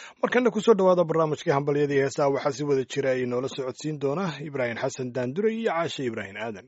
markana kusoo dhowaada barnaamijkii hambalyadii heesaha waxaa si wada jira ay noola socodsiin doona ibraahim xasan daandure iyo caashe ibraahim aadan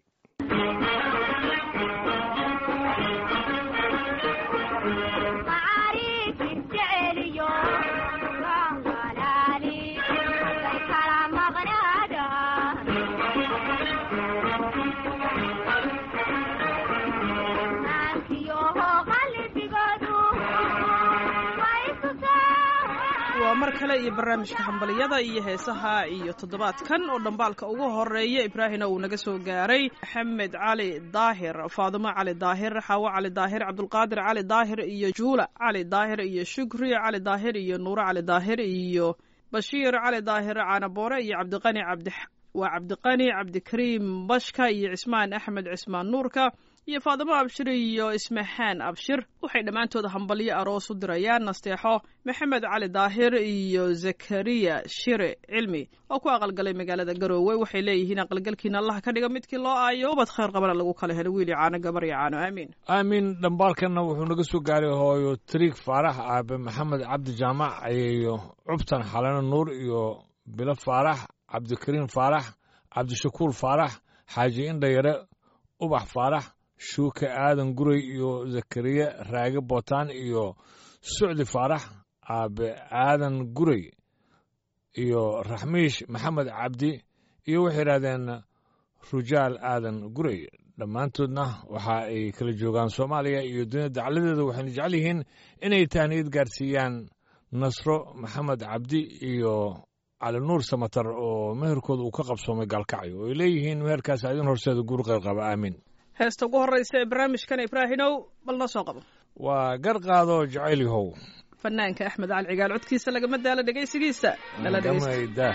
waa mar kale iyo barnaamijka hambaliyada iyo heesaha iyo toddobaadkan oo dhambaalka ugu horeeya ibraahina uu naga soo gaaray maxamed cali daahir faadimo cali daahir xaawo cali daahir cabdulqaadir cali daahir iyo juula cali daahir iyo shukri cali daahir iyo nuuro cali daahir iyo bashiir cali daahir caanaboore iyo cabdiqani cabdi waa cabdiqani cabdikariim bashka iyo cismaan axmed cismaan nuurka iyo faadimo abshir iyo ismaxaan abshir waxay dhammaantood hambalyo aroos u dirayaan nasteexo maxamed cali daahir iyo zakariya shire cilmi oo ku aqalgalay magaalada garoowe waxay leeyihiin aqalgalkiina allah ka dhiga midkii loo aayo ubad khayr qabana lagu kala helo wiili caano gabar iyo caano aamiin aamin dhambaalkanna wuxuu naga soo gaaray hooyo tariik faarax aabe maxamed cabdi jaamac ayeeyo cubtan xalano nuur iyo bilo faarax cabdikariim faarax cabdishakuur faarax xaaji indhayare ubax faarax shuuke aadan guray iyo zakariya raage bootaan iyo sucdi faarax aabe aadan guray iyo raxmiish maxamed cabdi iyo waxay yidhahdeen rujaal aadan guray dhammaantoodna waxa ay kala joogaan soomaaliya iyo dunida dacladeeda waxayna jecel yihiin inay tahniyad gaarsiiyaan nasro maxamed cabdi iyo cali nuur samatar oo meherkooda uu ka qabsoomay gaalkacyo oo ay leeyihiin meherkaas idin horseeda guur qayr qaba aamin heesta ugu horreysa ee barnaamijkan ibraahinow bal noo soo qabo waa gar qaado jacayl yahow fanaanka axmed cali cigaal codkiisa lagama daalo dhegaysigiisa nala gamayda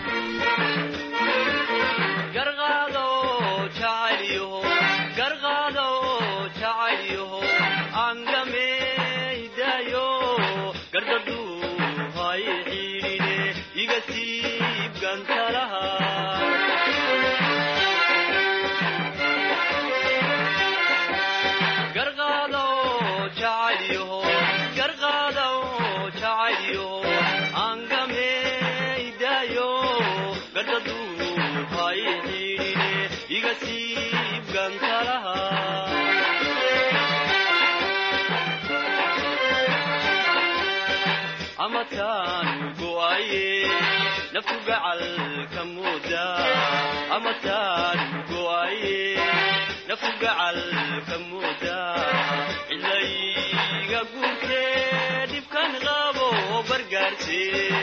cilayga guurkee dhibkan qabo bargaarse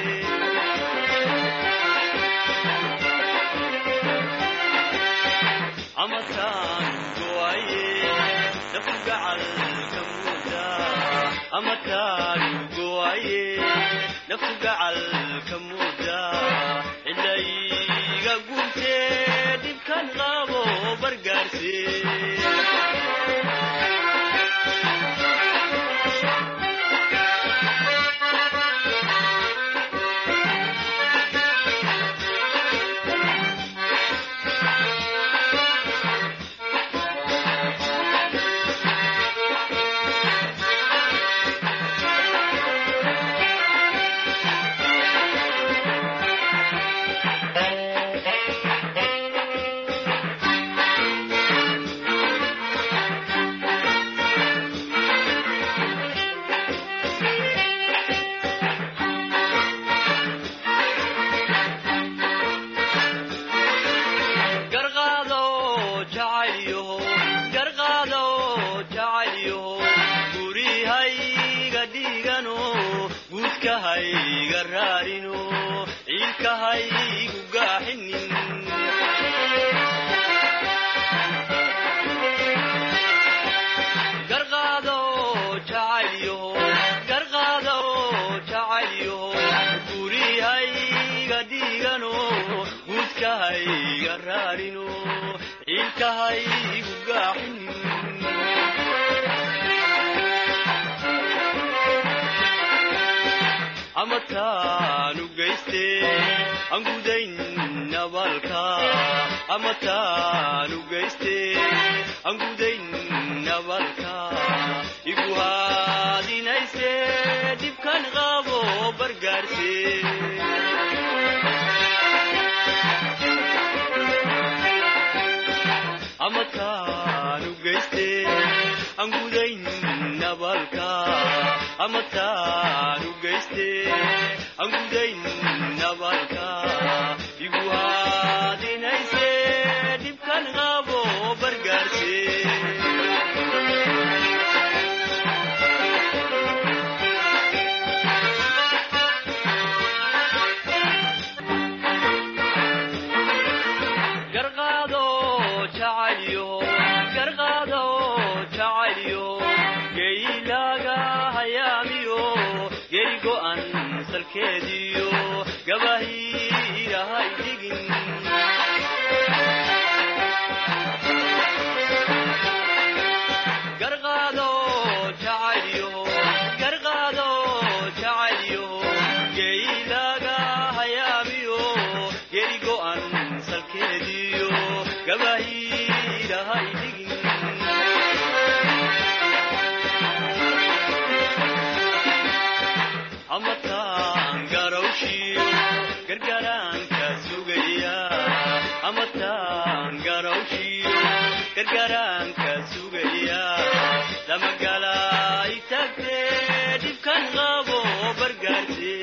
amataan goaye nafu gacalka muuda amataan goaye nafu gacalka muuda cilayga guurkee dhibkan qabo bargaarse ama taanu geyste aan gudayn nabalka ama taanu geyste aan gudayn nabalka igu haadinayse dhibkan qabo bargaarse ama taanu geyste aan gudayn nabalka ama taanu geyste aan gudayn nabalka igu haadinayse dhibkan qabo bargaarse garqaado jacalyo garqaado jacalyo geylaaga hayaamiyo geri go'an salkeediyo gabahiirahay dhigin garqaado jacalyo garqaado jacalyo geylaaga hayaamiyo geri go'an salkeediyo gabahiirahay dhigin ama taan garawshiyo gargaraanka sugaya ama taan garawshiyo gargaraanka sugaya damagalay tagtee dhibkan qabo bargaarse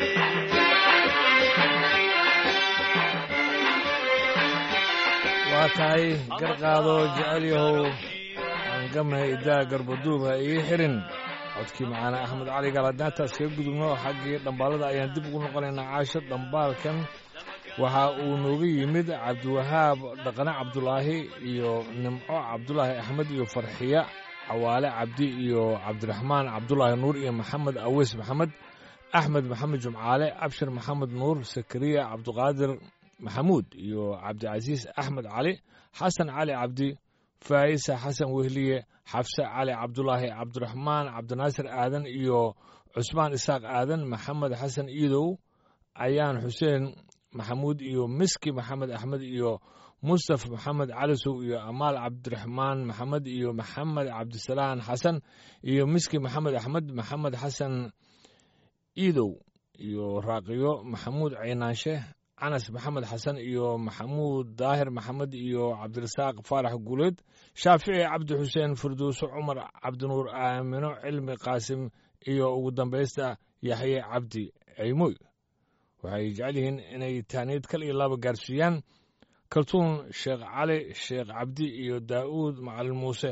waa tahay garqaado jecel yahow aan gamay idaa garbaduuba ii xirin codkii macaane axmed cali galadnaantaas kaga gudubno xaggii dhambaalada ayaan dib ugu noqonaynaa caasho dhambaalkan waxa uu nooga yimid cabdiwahaab dhaqane cabdulaahi iyo nimco cabdulaahi axmed iyo farxiya cawaale cabdi iyo cabdiraxmaan cabdulaahi nuur iyo maxamed aweys maxamed axmed maxamed jumcaale abshir maxamed nuur sakariya cabdiqaadir maxamuud iyo cabdicasiis axmed cali xasan cali cabdi faa'isa xasan wehliye xafse cali cabdulaahi cabdiraxmaan cabdinaasir aadan iyo cusmaan isaaq aadan maxamed xasan iidow ayaan xuseen maxamuud iyo miski maxamed axmed iyo mustaf maxamed calisow iyo amaal cabdiraxmaan maxamed iyo maxamed cabdisalaan xasan iyo miski maxamed axmed maxamed xasan iidow iyo raaqiyo maxamuud caynaanshe canas maxamed xasan iyo maxamuud daahir maxamed iyo cabdirasaaq faarax guuleed shaafici cabdi xuseen firdowso cumar cabdinuur aamino cilmi qaasim iyo ugu dambaysta yaxye cabdi ceymoy waxay jecel yihiin inay taaniid kal iyo laba gaarsiiyaan kaltuun sheekh cali sheekh cabdi iyo daa'uud macalin muuse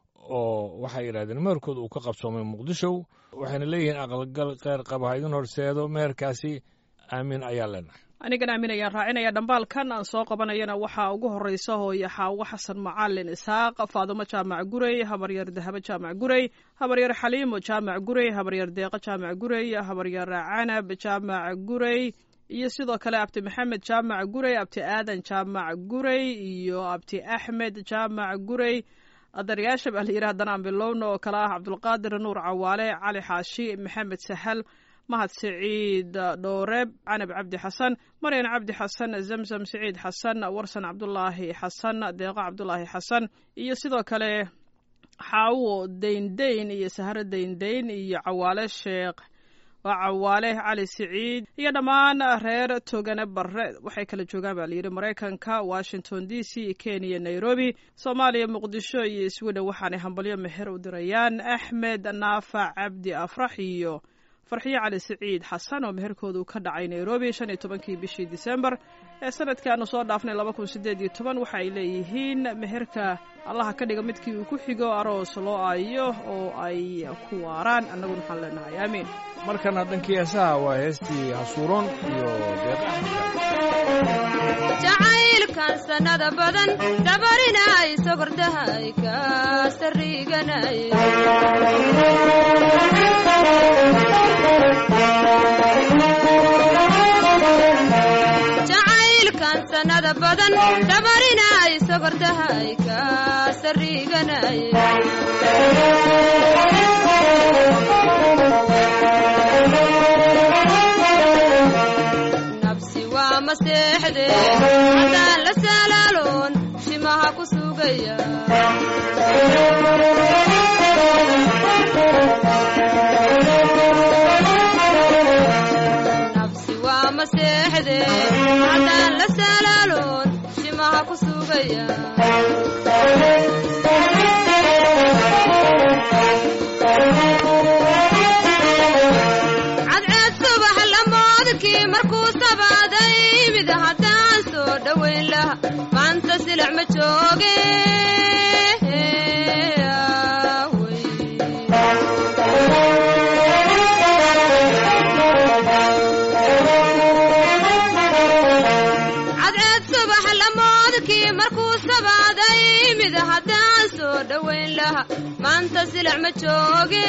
oo waxay yidhahdeen meherkooda uu ka qabsoomay muqdisho waxayna leeyihiin aqalgal kheyr qaba ha idin horseedo meherkaasi aamiin ayaa leenahay anigan aamin ayaan raacinaya dhambaalkan aan soo qabanayana waxaa ugu horeysa hooye xaawo xasan macalin isxaaq faadumo jaamac gurey habaryar dahabo jaamac gurey habaryar xaliimo jaamac gurey habaryar deeqo jaamac gurey habaryar canab jaamac gurey iyo sidoo kale abti maxamed jaamac gurey abti aadan jaamac gurey iyo abti axmed jaamac gurey adaryaasha baa la yidhi haddana aan bilowna oo kale ah cabdulqaadir nuur cawaale cali xaashi maxamed sahal mahad siciid dhooreeb canab cabdi xasan maryan cabdi xasan zamzam siciid xasan warsan cabdulaahi xasan deeqo cabdulaahi xasan iyo sidoo kale xaawo deyndeyn iyo sahro deyndeyn iyo cawaale sheekh waa cawaale cali siciid iyo dhammaan reer togane barre waxay kala joogaan baa layidhi maraykanka washington d c kenya nairobi soomaaliya muqdisho iyo sweden waxaanay hambalyo meher u dirayaan axmed naafac cabdi afrax iyo farxiyo cali siciid xasan oo meherkoodu ka dhacay nairobi shan iyo tobankii bishii disembar ee sanadkaanu soo dhaafnay laba kun sideed iyo toban waxa ay leeyihiin meherka allaha ka dhiga midkii uu ku xigo aroos loo aayo oo ay ku waaraan annaguna waxaan leenahay aamiin markana dhankii heesaha waa heestii hasuuroon iyo deeq jacaylkan sannada badan dabarinay sogordahay ka sariganay jacaylkan sannada badan dabarinay sogordahay ka sariganay maseexde haddaan la salaaloon shimaha ku sugaya nafsi waa maseexde haddaan la salaaloon shimaha ku sugaya cadceed subax lamoodkii markuu sabaaday mid haddaan soo dhowayn laha maanta silic ma jooge cadceed subax lamoodkii markuu sabaaday mid haddaan soo dhowayn laha maanta silic ma jooge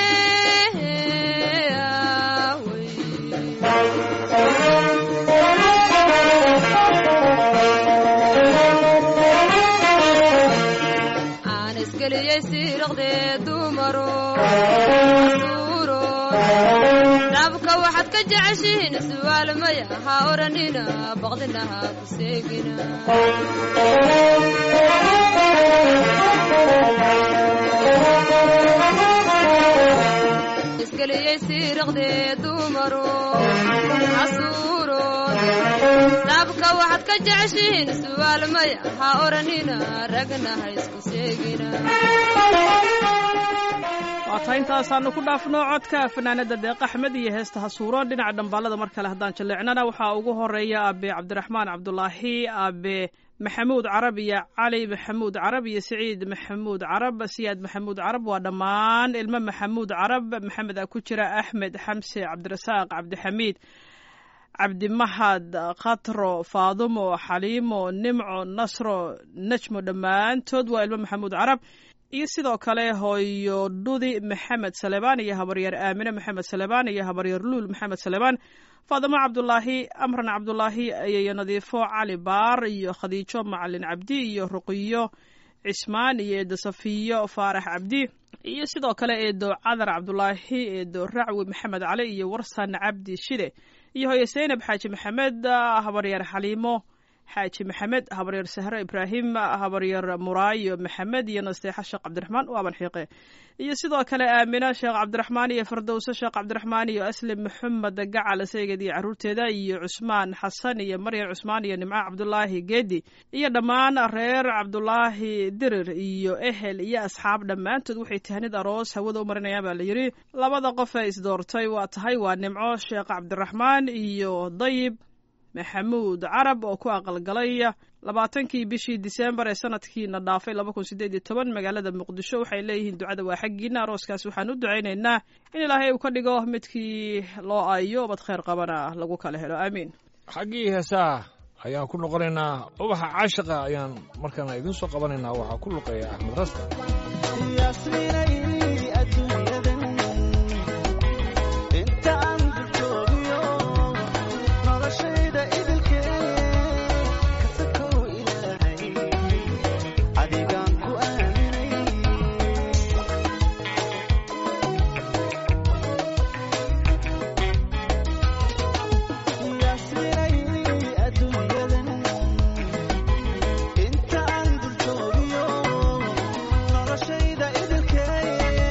aan isgeliyey siiraqdee dumaro asuuro dhabka waxaad ka jeceshihiin su'aal maya ha odhanina baqdina ha ku seegina isgeliyey siiraqdee dumaro asuuro dhabka waxaad ka jeceshihiin su'aal maya ha odhanina ragna ha isku seegina waa taa intaasaanu ku dhaafno codka fanaanada deeq axmed iyo heesta hasuuro dhinaca dhambaalada mar kale haddaan jaleecnana waxaa ugu horeeya aabe cabdiraxmaan cabdulaahi aabe maxamuud carab iyo cali maxamuud carab iyo siciid maxamuud carab siyaad maxamuud carab waa dhammaan ilmo maxamuud carab maxamed a ku jira axmed xamse cabdirasaaq cabdixamiid cabdimahad khatro faadumo xaliimo nimco nasro najmo dhammaantood waa ilmo maxamuud carab iyo sidoo kale hooyo dhudi maxamed salebaan iyo habaryar aamine maxamed salebaan iyo habaryar luul maxamed salebaan faadimo cabdulaahi amran cabdulaahi iyo nadiifo cali baar iyo khadiijo macalin cabdi iyo ruqiyo cismaan iyo eedo safiyo faarax cabdi iyo sidoo kale eedo cadar cabdulaahi eedo racwi maxamed cali iyo warsan cabdi shide iyo hooyo seynab xaaji maxamed habaryar xaliimo xaaji maxamed habaryar sahro ibraahim habaryar muraayo maxamed iyo nasteexa sheekh cabdiraxmaan waaban xiiqe iyo sidoo kale aamina sheekh cabdiraxmaan iyo fardowse sheekh cabdiraxmaan iyo aslim maxamed gacal saygeed iyo caruurteeda iyo cusmaan xasan iyo maryan cusmaan iyo nimco cabdulaahi geedi iyo dhammaan reer cabdulaahi dirir iyo ehel iyo asxaab dhammaantood waxay tahnid aroos hawada u marinayaan baa la yidhi labada qof ee isdoortay waa tahay waa nimco sheekh cabdiraxmaan iyo dayib maxamuud carab oo ku aqalgalay labaatankii bishii diseembar ee sanadkiina dhaafay laba kun sideed iyo toban magaalada muqdisho waxay leeyihiin ducada waa xaggiina arooskaas waxaan u ducaynaynaa in ilaahay uu ka dhigo midkii loo aayo bad khayr qabana lagu kala helo aamiin xaggii heesaha ayaan ku noqonaynaa ubaxa caashiqa ayaan markaana idiin soo qabanaynaa waxaa ku luqeeya axmed rasta inta aan dul joogiyo noloshayda idilkee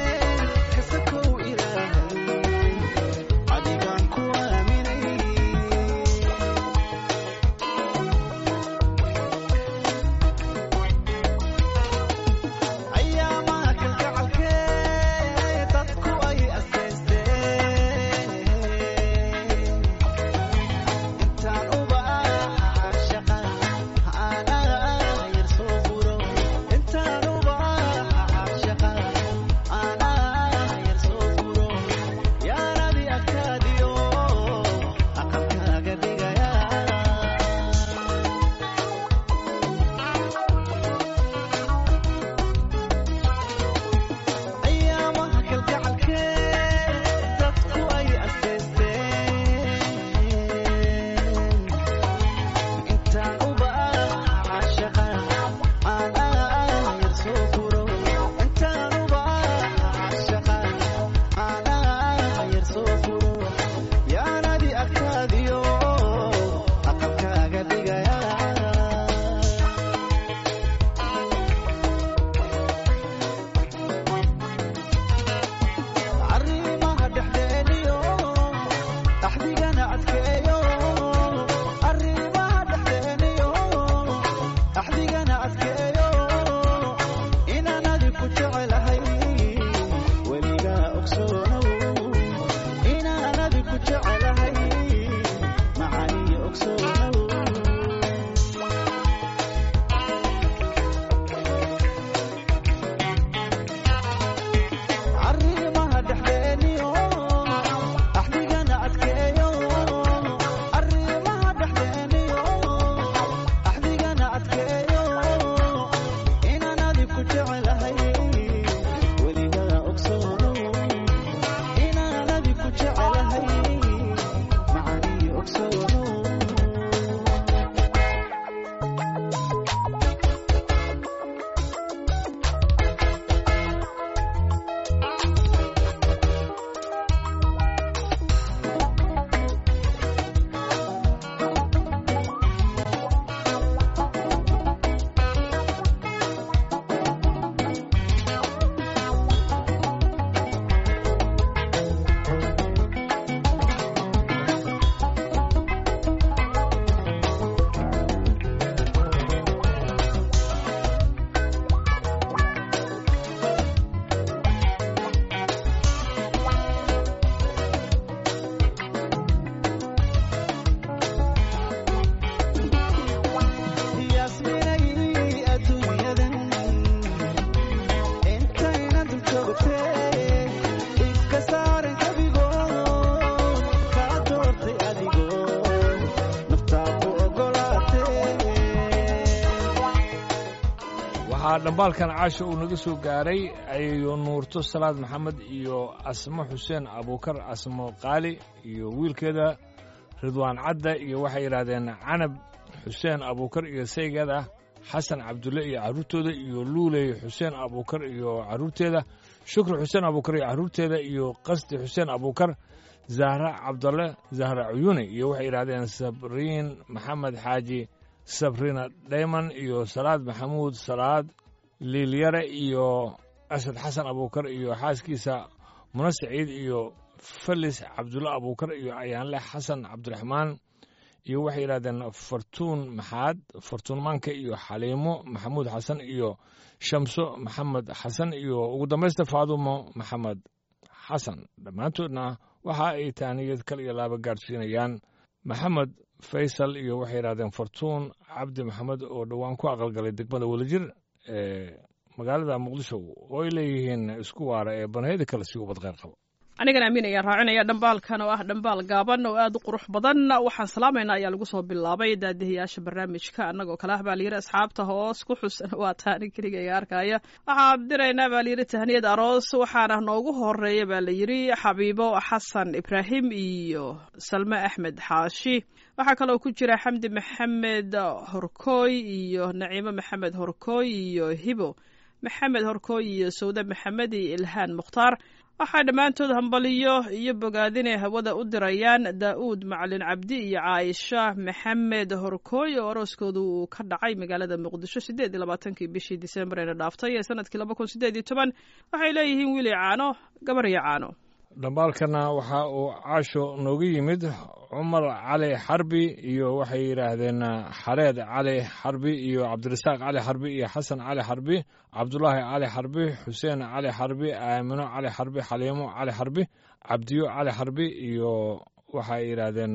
waxaa dhambaalkan caasha uu naga soo gaaray ayayo nuurto salaad maxamed iyo asmo xuseen abuukar asmo qaali iyo wiilkeeda ridwaan cadda iyo waxay yidhaahdeen canab xuseen abuukar iyo saygeeda xasan cabdulle iyo carruurtooda iyo luuley xuseen abuukar iyo carruurteeda shukri xuseen abuukar iyo carruurteeda iyo qasdi xuseen abuukar zahra cabdalle zahra cuyuni iyo waxay yidhahdeen sabriin maxamed xaaji sabrina dhayman iyo salaad maxamuud salaad liilyare iyo asad xasan abuukar iyo xaaskiisa muna saciid iyo felis cabdulle abuukar iyo ayaanle xasan cabdiraxmaan iyo waxay yidhahdeen fartuun maxaad fartuunmaanka iyo xaliimo maxamuud xasan iyo shamso maxamed xasan iyo ugu dambaysta faadumo maxamed xasan dhammaantoodna waxa ay taaniyad kal iyo laaba gaadhsiinayaan maxamed faysal iyo waxay yidhahdeen fartuun cabdi maxamed oo dhowaan ku aqalgalay degmada welajir ee magaalada muqdisho oo ay leeyihiin isku waara ee banheeda kale si ubad kheyr qabo anigana amiin ayaan raacinaya dhambaalkan oo ah dhambaal gaaban oo aad u qurux badan waxaan salaamaynaa ayaa lagu soo bilaabay daadihayaasha barnaamijka annagoo kale ah baa layidhi asxaabta hoos ku xusan waa taani keligayga arkaya waxaan diraynaa baa layidhi tahniyad aroos waxaana noogu horeeya baa layidhi xabiibo xasan ibraahim iyo salme axmed xaashi waxaa kaloo ku jira xamdi maxamed horkooy iyo naciimo maxamed horkooy iyo hibo maxamed horkooy iyo sawde maxamed iyo ilhaan mukhtaar waxaa dhammaantood hambaliyo iyo bogaadinay hawada u dirayaan daa'uud macalin cabdi iyo caaisha maxamed horkooy oo arooskoodu uu ka dhacay magaalada muqdisho siddeed iyo labaatankii bishii disembar eena dhaaftay ee sanadkii laba kun siddeed iyo toban waxay leeyihiin wiili caano gabar iyo caano dhambaalkana waxa uu caasho nooga yimid cumar cali xarbi iyo waxay yidhaahdeen xareed cali xarbi iyo cabdirasaaq cali xarbi iyo xasan cali xarbi cabdulaahi cali xarbi xuseen cali xarbi aamino cali xarbi xaliimo cali xarbi cabdiyo cali xarbi iyo waxay yidhaahdeen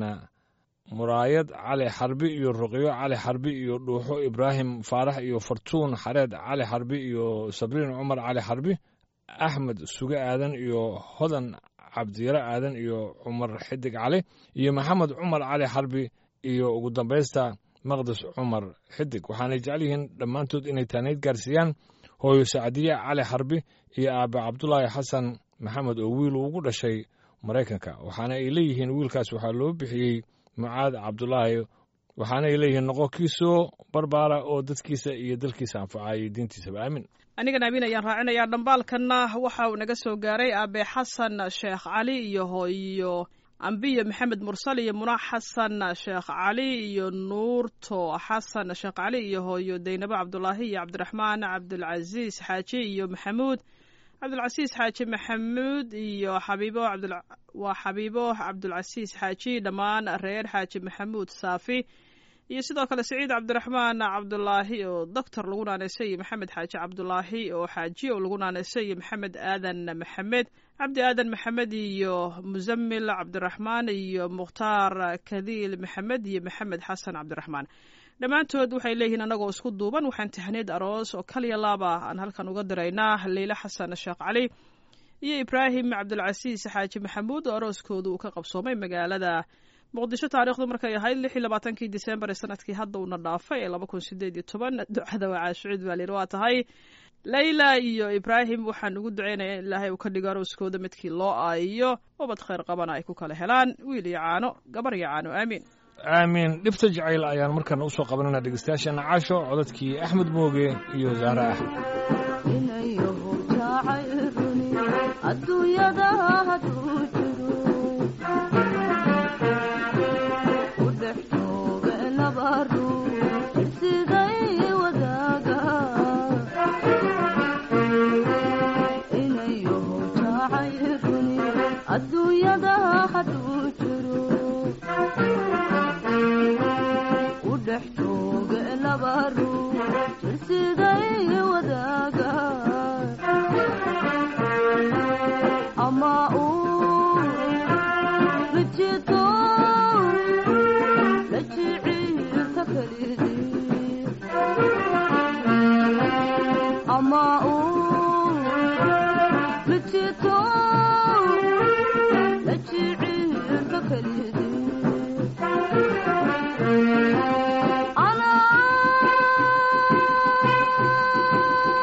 muraayad cali xarbi iyo ruqyo cali xarbi iyo dhuuxo ibraahim faarax iyo fartuun xareed cali xarbi iyo sabriin cumar cali xarbi axmed suge aadan iyo hodan cabdiyare aadan iyo cumar xidig cali iyo maxamed cumar cali xarbi iyo ugu dambaysta maqdis cumar xidig waxaanay jecel yihiin dhammaantood inay taanayd gaarsiiyaan hooyo sacdiye cali xarbi iyo aabe cabdulaahi xasan maxamed oo wiil ugu dhashay maraykanka waxaana ay leeyihiin wiilkaas waxaa loo bixiyey mucaad cabdulaahi waxaana ay leeyihiin noqo kii soo barbaara oo dadkiisa iyo dalkiisa anfacayay diintiisaba aamin anigana amiin ayaan raacinayaa dhambaalkanna waxa uu naga soo gaaray aabe xasan sheekh cali iyo hooyo ambiyo maxamed mursal iyo muna xasan sheekh cali iyo nuurto xasan sheekh cali iyo hooyo daynabo cabdulaahi iyo cabdiraxmaan cabdulcasiis xaaji iyo maxamuud cabdulcasiis xaaji maxamuud iyo xabiibo waa xabiibo cabdulcasiis xaaji dhammaan reer xaaji maxamuud saafi iyo sidoo kale saciid cabdiraxmaan cabdulaahi oo doctor lagu naanaysay iyo maxamed xaaji cabdulaahi oo xaaji oo lagu naanaysay iyo maxamed aadan maxamed cabdi aadan maxamed iyo musamil cabdiraxmaan iyo mukhtaar kadiil maxamed iyo maxamed xasan cabdiraxmaan dhammaantood waxay leeyihiin annagoo isku duuban waxaan tahniid aroos oo kaliya laaba aan halkan uga diraynaa leyle xasan sheekh cali iyo ibraahim cabdulcasiis xaaji maxamuud oo arooskoodu uu ka qabsoomay magaalada muqdisho taarikhdu markay ahayd lix iyo labaatankii disembar ee sanadkii hadda uuna dhaafay ee laba kun sideed iyo toban ducada waa caashucuud baa layidhi waa tahay layla iyo ibraahim waxaan ugu ducaynaya in ilaahay uu ka dhigo arooskooda midkii loo aayiyo ubad khayr qabana ay ku kala helaan wiil iyo caano gabar iyo caano aamiin aamiin dhibta jacayl ayaan markana usoo qabanana dhegeystayaasheena caasho codadkii axmed mooge iyo zahra axmed inayahu jacayruni adduunyada hadduu jiro u dhex jooga laba ruux siday wadaaga inayahu jacayruni adduunyada hadduu jiro u dhex jooga laba ruux siday wadaaga ama uu rijito la jiciirta kalidii ama uu rijito la jiciirta kalidii أنا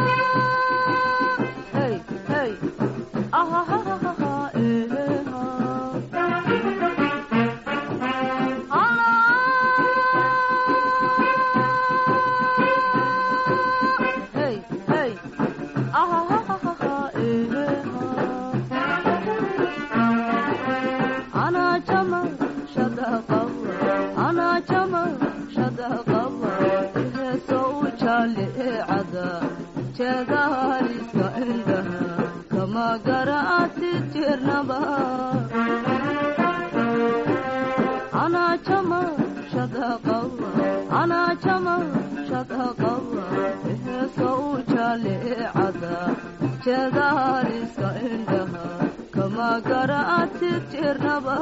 anaa jama shada qaba heesoo jaalicada jeedaaliska indhaha kama garaati jirnaba anaa jama shada qaba anaa jama shada qaba heesoo jaalicada jeedaaliska indhaha kama garaati jirnaba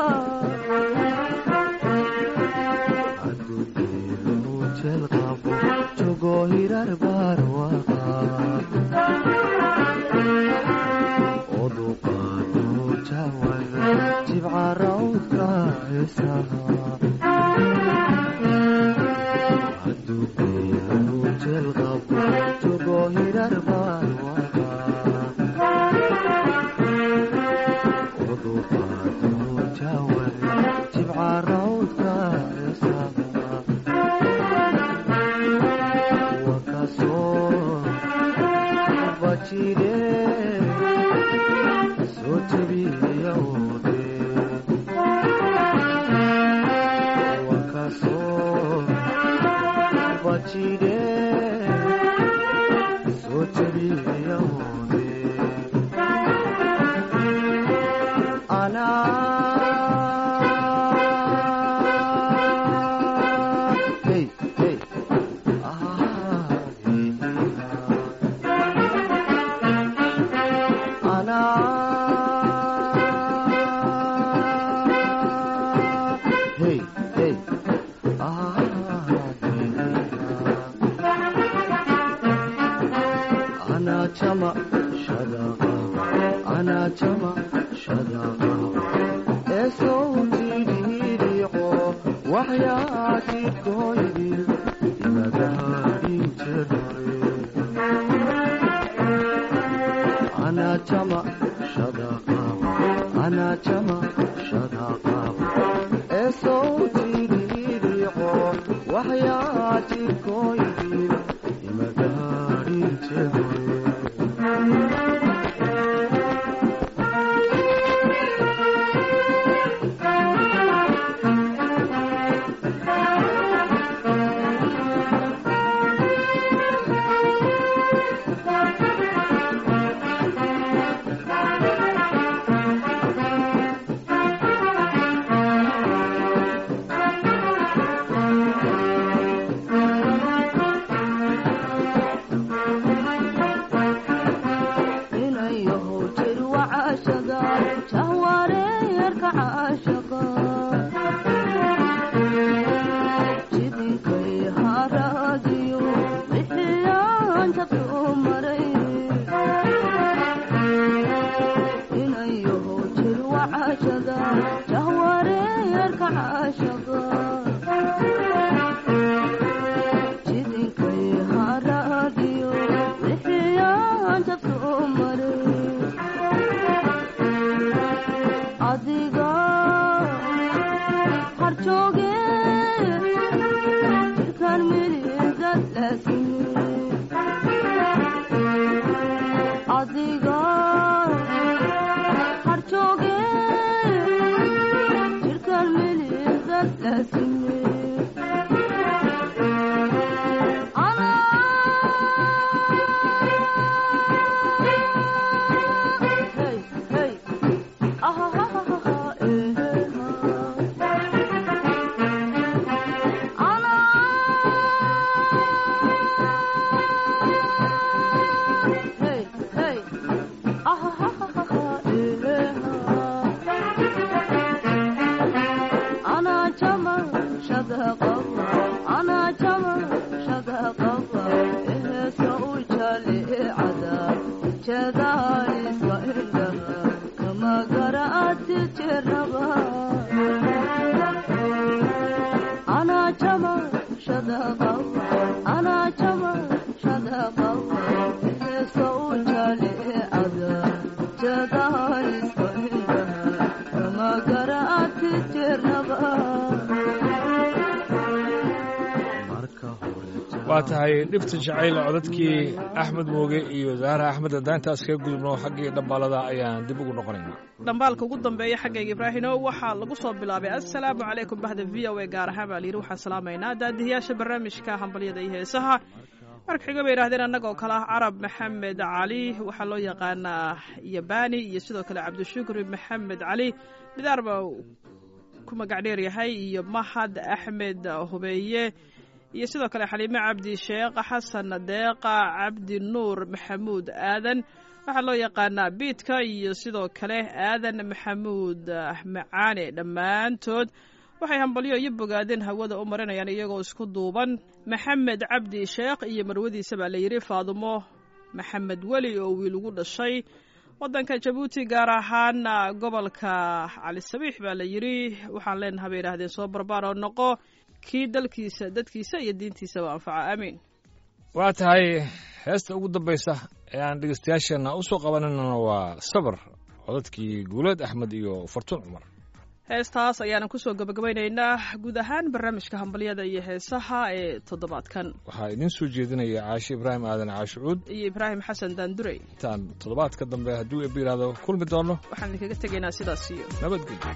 waa tahay dhibta jacayl codadkii axmed mooge iyo zahra axmed haddaan intaas kaga gudubno xaggii dhambaalada ayaan dib ugu noqonaynaa dhambaalka ugu dambeeya xaggayga ibraahino waxaa lagu soo bilaabay assalaamu calaykum bahda v o a gaar ahaan baa layidhi waxaan salaamaynaa daadihiyaasha barnaamijka hambalyada iyo heesaha marka xiga bay yidhahdeen annagoo kale ah carab maxamed cali waxaa loo yaqaanaa yabani iyo sidoo kale cabdishukri maxamed cali midaar baa ku magac dheer yahay iyo mahad axmed hubeeye iyo sidoo kale xaliime cabdi sheekh xasan deeqa cabdi nuur maxamuud aadan waxaa loo yaqaanaa biidka iyo sidoo kale aadan maxamuud macaane dhammaantood waxay hambalyo iyo bogaadeen hawada u marinayaan iyagoo isku duuban maxamed cabdi sheekh iyo marwadiisa baa layidhi faadumo maxamed weli oo wiil ugu dhashay waddanka jabuuti gaar ahaan gobolka cali sabiix baa la yidhi waxaan leenaha bay yidhaahdeen soo barbaar oo noqo kii dalkiisa dadkiisa iyo diintiisaba anfaca aamiin waa tahay heesta ugu dambaysa ee aan dhegeystayaasheenna u soo qabananana waa sabar codadkii guuleed axmed iyo fartuun cumar heestaas ayaanan kusoo gabagabaynaynaa guud ahaan barnaamijka hambalyada iyo heesaha ee toddobaadkan waxaa idiin soo jeedinaya caashe ibraahim aadan caashucuud iyo ibraahim xasan daandurey intaan toddobaadka dambe hadduu eebba yidhaahdo kulmi doono waxaan idinkaga tegaynaa sidaas iyo nabadgelyo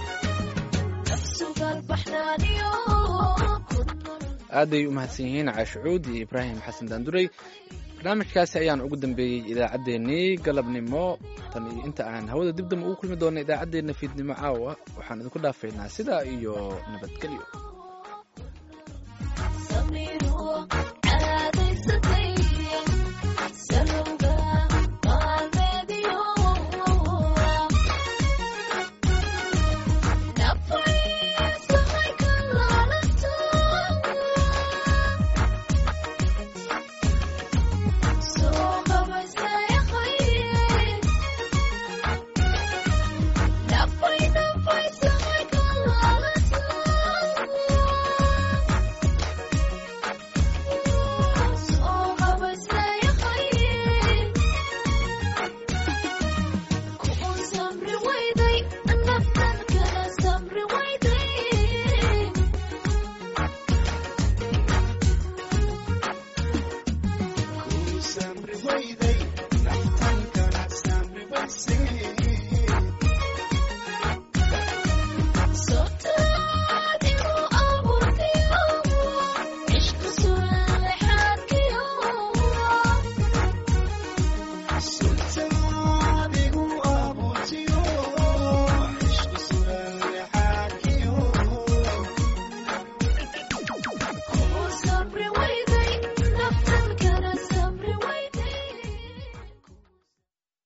aaday u mahadsan yihiin caashucuud iyo ibraahim xasan daandurey barnaamijkaasi ayaan ugu dambeeyey idaacaddeenii galabnimo tan iyo inta aan hawada dib dambe ugu kulmi doona idaacaddeenna fiidnimo caawa waxaan idinku dhaafaynaa sidaa iyo nabadgelyo